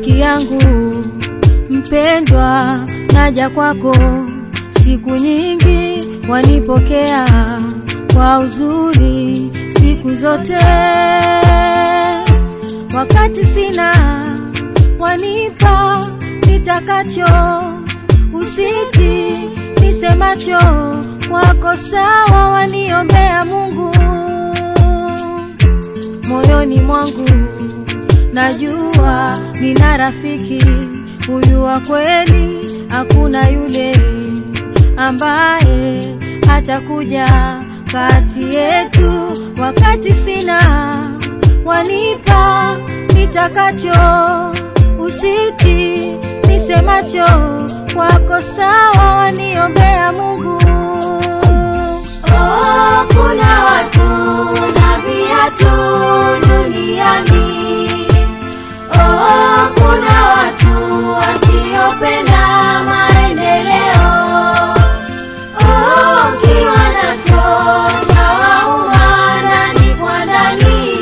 rafiki yangu mpendwa, naja kwako siku nyingi, wanipokea kwa uzuri siku zote, wakati sina wanipa nitakacho, usiti nisemacho wako sawa, waniombea Mungu moyoni mwangu najua nina rafiki huyu wa kweli, hakuna yule ambaye hatakuja kati yetu. Wakati sina wanipa nitakacho, usiti nisemacho kwako sawa, waniombea Mungu. Oh, kuna watu na viatu duniani. Oh, kuna watu wasiopenda maendeleo. Oh, ukiwa nacho chawauma ndani kwa ndani.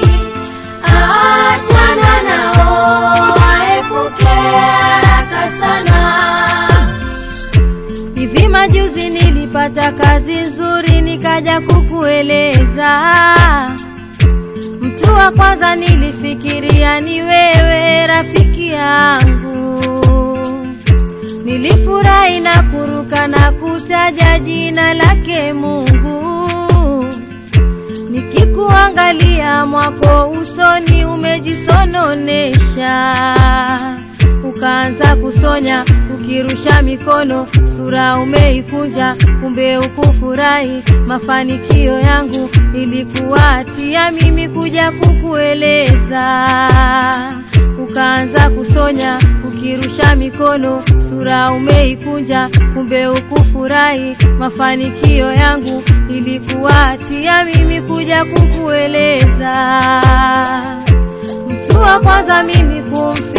Achana nao, waepuke haraka sana. Hivi majuzi nilipata kazi nzuri, nikaja kukueleza. Mtu wa kwanza nilifikiria ni wewe, rafiki yangu. Nilifurahi na kuruka na kutaja jina lake Mungu, nikikuangalia mwako usoni umejisononesha ukaanza kusonya ukirusha mikono, sura umeikunja, kumbe ukufurahi mafanikio yangu. Ilikuwa hatia mimi kuja kukueleza, ukaanza kusonya ukirusha mikono, sura umeikunja, kumbe ukufurahi mafanikio yangu. Ilikuwa hatia mimi kuja kukueleza, mtu wa kwanza mimi kumfi